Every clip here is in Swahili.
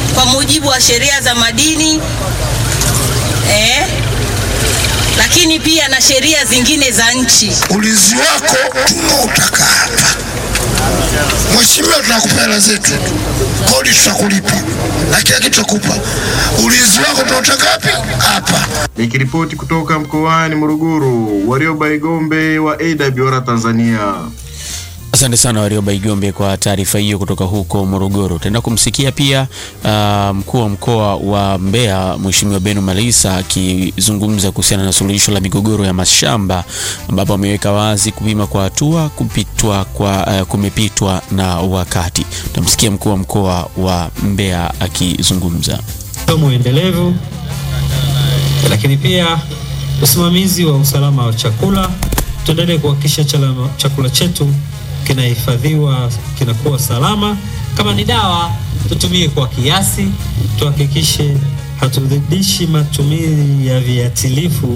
kwa mujibu wa sheria za madini eh, lakini pia na sheria zingine za nchi. Ulinzi wako tunautaka hapa. Mheshimiwa, tunakupa hela zetu, kodi tutakulipa na kila kitu tutakupa. Ulinzi wako tunautaka wapi? Hapa. Nikiripoti kutoka mkoani Morogoro, Warioba Igombe wa AWR Tanzania. Asante sana Warioba Igombe kwa taarifa hiyo kutoka huko Morogoro. Tutaenda kumsikia pia uh, mkuu wa mkoa wa Mbeya Mheshimiwa Beno Malisa akizungumza kuhusiana na suluhisho la migogoro ya mashamba ambapo ameweka wazi kupima kwa hatua kupitwa kwa uh, kumepitwa na wakati. Tutamsikia mkuu wa mkoa wa Mbeya akizungumza. Somo endelevu, lakini pia usimamizi wa usalama wa chakula. Tuendelee kuhakikisha chalama- chakula chetu kinahifadhiwa, kinakuwa salama. Kama ni dawa, tutumie kwa kiasi, tuhakikishe hatuzidishi matumizi ya viatilifu.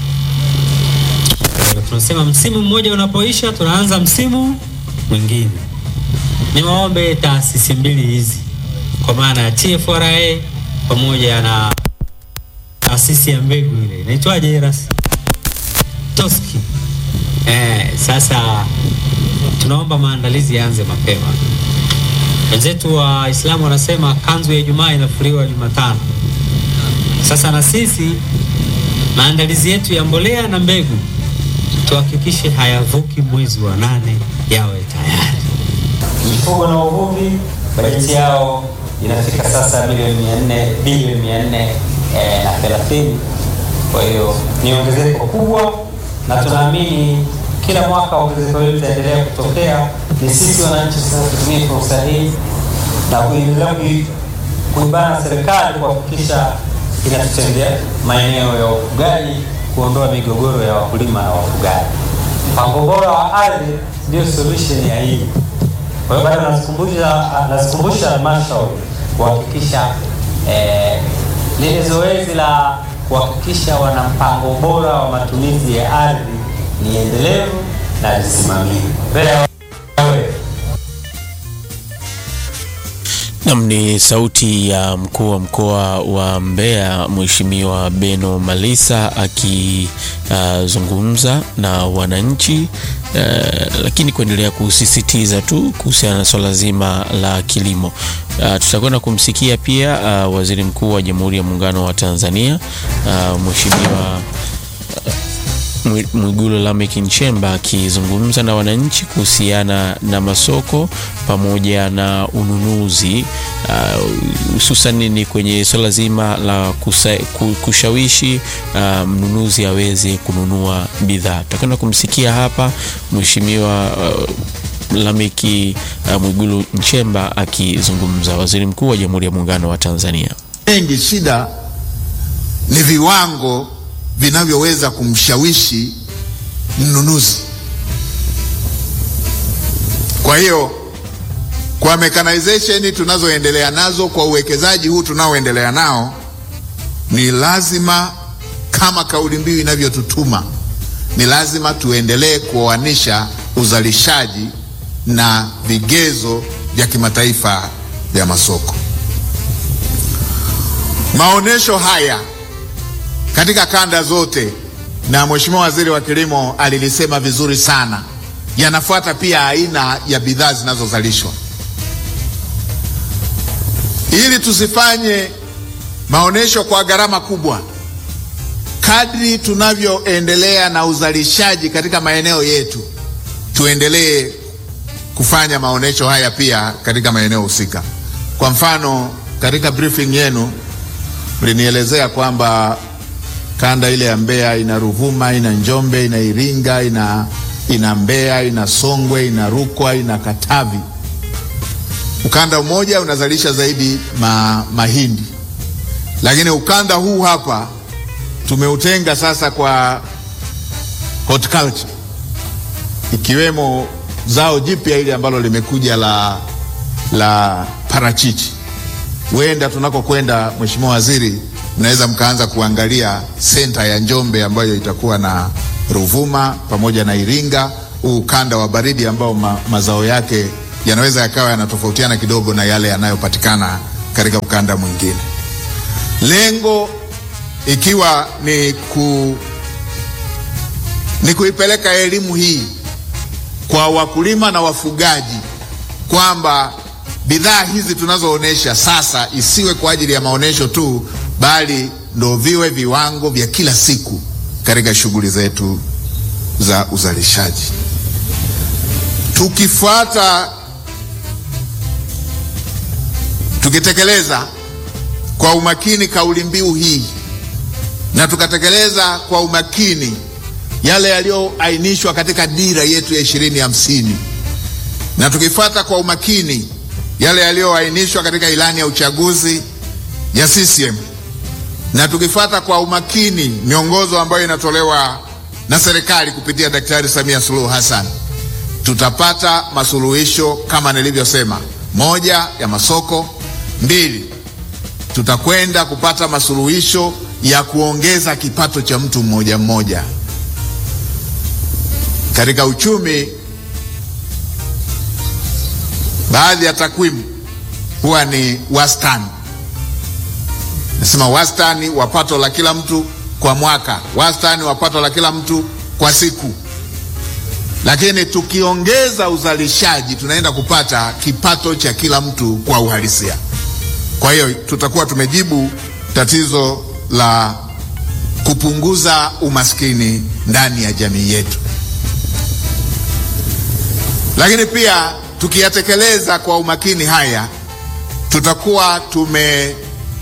Eh, Tunasema msimu mmoja unapoisha, tunaanza msimu mwingine. Niwaombe taasisi mbili hizi kwa maana ya TFRA pamoja na taasisi ya mbegu ile inaitwaje Eras Toski. Eh, sasa tunaomba maandalizi yaanze mapema. Wenzetu wa Waislamu wanasema kanzu ya Ijumaa inafuliwa Jumatano. Sasa na sisi maandalizi yetu ya mbolea na mbegu tuhakikishe hayavuki mwezi wa nane yawe tayari. mifugo na uvuvi bajeti yao inafika sasa milioni mia nne bilioni mia nne eh, na thelathini. Kwa hiyo ni ongezeko kubwa, na tunaamini kila mwaka ongezeko hili litaendelea kutokea. Ni sisi wananchi sasa tutumie fursa hii na kuendelea kui- kuibana serikali kuhakikisha inatutendea maeneo ya ufugaji, kuondoa migogoro ya wakulima na wafugaji. Mpango bora wa ardhi ndio solution ya hili. Kwa hiyo bado nazikumbusha nazikumbusha halmashauri kuhakikisha eh, lile zoezi la kuhakikisha wana mpango bora wa matumizi ya ardhi ni endelevu na lisimamiwe. Mbele ya wewe. Nam ni sauti ya mkuu wa mkoa wa Mbeya Mheshimiwa Beno Malisa akizungumza na wananchi uh, lakini kuendelea kusisitiza tu kuhusiana na swala zima la kilimo. Uh, tutakwenda kumsikia pia uh, Waziri Mkuu wa Jamhuri ya Muungano wa Tanzania uh, Mheshimiwa Mwi- Mwigulu Lameck Nchemba akizungumza na wananchi kuhusiana na masoko pamoja na ununuzi uh, hususan ni kwenye swala zima la kusa, ku- kushawishi uh, mnunuzi aweze kununua bidhaa. Tutakwenda kumsikia hapa Mheshimiwa uh, Lameck uh, Mwigulu Nchemba akizungumza, waziri mkuu wa Jamhuri ya Muungano wa Tanzania. mengi shida ni viwango vinavyoweza kumshawishi mnunuzi. Kwa hiyo kwa mechanization tunazoendelea nazo, kwa uwekezaji huu tunaoendelea nao, ni lazima kama kauli mbiu inavyotutuma, ni lazima tuendelee kuoanisha uzalishaji na vigezo vya kimataifa vya masoko. Maonesho haya katika kanda zote, na Mheshimiwa Waziri wa Kilimo alilisema vizuri sana, yanafuata pia aina ya bidhaa zinazozalishwa, ili tusifanye maonesho kwa gharama kubwa. Kadri tunavyoendelea na uzalishaji katika maeneo yetu, tuendelee kufanya maonesho haya pia katika maeneo husika. Kwa mfano, katika briefing yenu mlinielezea kwamba kanda ile ya Mbeya ina Ruvuma, ina Njombe, ina Iringa, ina, ina Mbeya, ina Songwe, ina Rukwa, ina Katavi. Ukanda mmoja unazalisha zaidi ma, mahindi, lakini ukanda huu hapa tumeutenga sasa kwa horticulture, ikiwemo zao jipya ile ambalo limekuja la, la parachichi huenda tunakokwenda, Mheshimiwa Waziri, mnaweza mkaanza kuangalia senta ya Njombe ambayo itakuwa na Ruvuma pamoja na Iringa, huu ukanda wa baridi ambao ma, mazao yake yanaweza yakawa yanatofautiana kidogo na yale yanayopatikana katika ukanda mwingine, lengo ikiwa ni, ku, ni kuipeleka elimu hii kwa wakulima na wafugaji kwamba bidhaa hizi tunazoonesha sasa isiwe kwa ajili ya maonesho tu, bali ndo viwe viwango vya kila siku katika shughuli zetu za uzalishaji. Tukifuata, tukitekeleza kwa umakini kauli mbiu hii na tukatekeleza kwa umakini yale yaliyoainishwa katika dira yetu ya ishirini hamsini na tukifuata kwa umakini yale yaliyoainishwa katika ilani ya uchaguzi ya CCM na tukifuata kwa umakini miongozo ambayo inatolewa na serikali kupitia Daktari Samia Suluhu Hassan, tutapata masuluhisho kama nilivyosema: moja, ya masoko; mbili, tutakwenda kupata masuluhisho ya kuongeza kipato cha mtu mmoja mmoja. Katika uchumi, baadhi ya takwimu huwa ni wastani nasema wastani wa pato la kila mtu kwa mwaka, wastani wa pato la kila mtu kwa siku. Lakini tukiongeza uzalishaji, tunaenda kupata kipato cha kila mtu kwa uhalisia. Kwa hiyo tutakuwa tumejibu tatizo la kupunguza umaskini ndani ya jamii yetu. Lakini pia tukiyatekeleza kwa umakini haya, tutakuwa tume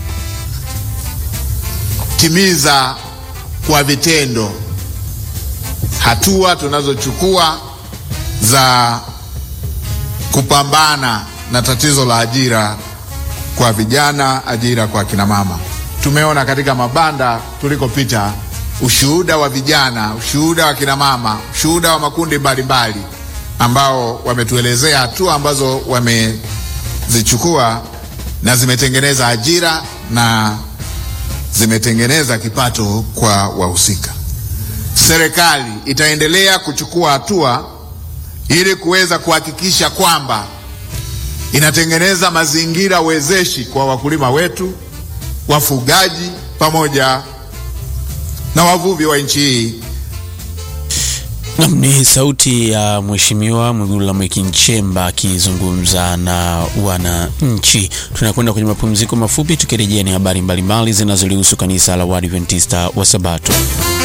timiza kwa vitendo hatua tunazochukua za kupambana na tatizo la ajira kwa vijana, ajira kwa kina mama. Tumeona katika mabanda tulikopita ushuhuda wa vijana, ushuhuda wa kina mama, ushuhuda wa makundi mbalimbali mbali, ambao wametuelezea hatua ambazo wamezichukua na zimetengeneza ajira na zimetengeneza kipato kwa wahusika. Serikali itaendelea kuchukua hatua ili kuweza kuhakikisha kwamba inatengeneza mazingira wezeshi kwa wakulima wetu, wafugaji pamoja na wavuvi wa nchi hii. Nam ni sauti ya Mheshimiwa Mwigulu Lameck Nchemba akizungumza na wananchi. Tunakwenda kwenye mapumziko mafupi, tukirejea ni habari mbalimbali zinazolihusu kanisa la Waadventista wa Sabato.